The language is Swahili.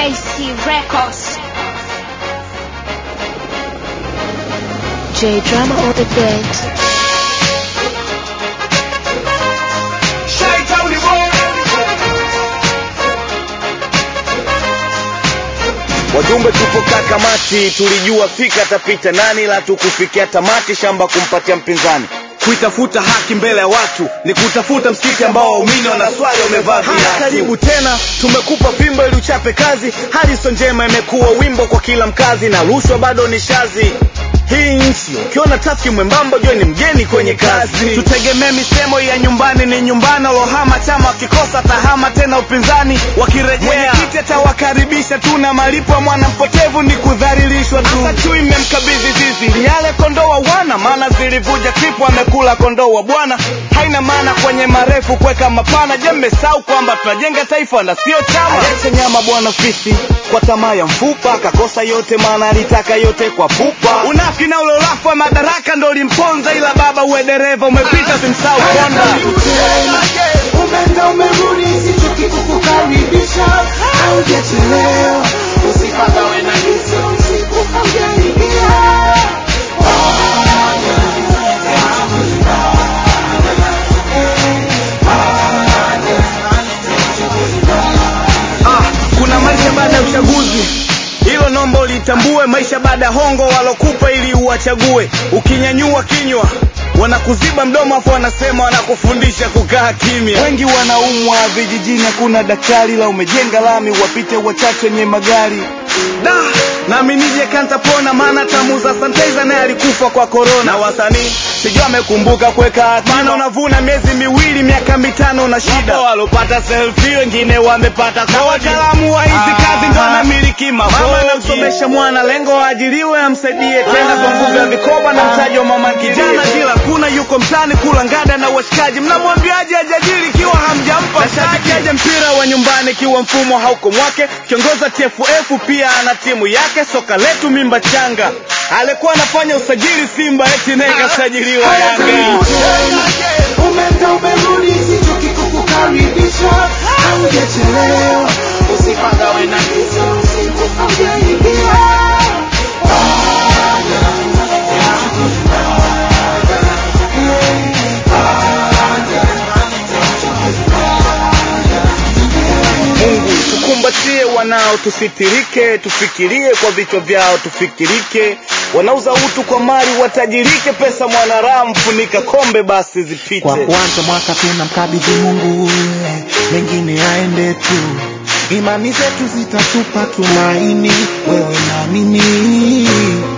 KC Records. J Drama on the beat. Wajumbe tupokaa kamati, tulijua fika tapita nani, la tukufikia tamati, shamba kumpatia mpinzani. Kuitafuta haki mbele ya watu ni kutafuta msikiti ambao waumini wanaswali wamevaa viatu. Karibu tena, tumekupa fimbo ili uchape kazi. Harrison njema imekuwa wimbo kwa kila mkazi, na rushwa bado ni shazi hii nchi ukiona tafiki mwembamba jua ni mgeni kwenye kazi. Tutegemee misemo ya nyumbani ni nyumbani, walohama chama wakikosa tahama tena upinzani wakirejea, mwenyekiti atawakaribisha tu na malipo ya mwana mpotevu ni kudhalilishwa tu. Hata chui mmemkabidhi zizi ni yale kondoo wa wana, maana zilivuja kripu amekula kondoo wa bwana. Haina maana kwenye marefu kuweka mapana. Je, mmesahau kwamba tunajenga taifa na sio chama? Alete nyama bwana fisi kwa tamaa ya mfupa, akakosa yote maana alitaka yote kwa pupa. Unafiki na ule ulafu wa madaraka ndo ulimponza, ila baba uwe dereva umepita, simsahau konda. Umeenda umerudi, sichoki kukukaribisha, haujachelewa, usipagawe na giza, usiku haujaingia. Ah, kuna maisha baada ya uchaguzi hilo nomba ulitambue maisha baada ya hongo walokupa ili uwachague ukinyanyua kinywa wanakuziba mdomo afu wanasema wanakufundisha kukaa kimya wengi wanaumwa vijijini hakuna daktari la umejenga lami wapite wachache wenye magari da nami nije kantapona maana tamuza santeza naye alikufa kwa korona na wasanii sijua amekumbuka kuweka akiba. maana unavuna miezi miwili miaka mitano na shida walopata selfie wengine wamepata na wataalamu wa hizi kazi ndo anamiliki mama anamsomesha mwana lengo waajiriwe amsaidie tena kwa nguvu ya vikoba na mtaji wa mama kijana kila kuna yuko mtani kula ngada na washikaji mnamwambiaje ajajiri ikiwa hamjampa nashabikiaje mpira wa nyumbani ikiwa mfumo hauko mwake kiongoza TFF pia ana timu yake soka letu mimba changa alikuwa anafanya usajili Simba eti naye kasajiliwa Yanga Karibu tena, umeenda umerudi, sichoki kukukaribisha, haujachelewa, usipagawe na giza, usiku haujaingia. Mungu tukumbatie wanao, tusitirike, tufikirie kwa vichwa vyao, tufikirike. Wanauza utu kwa mali, watajirike. Pesa mwanaramu, funika kombe basi zipite. Kwa kuanza mwaka tunamkabidhi Mungu, eh, mengine aende tu. Imani zetu zitatupa tumaini, wewe na mimi.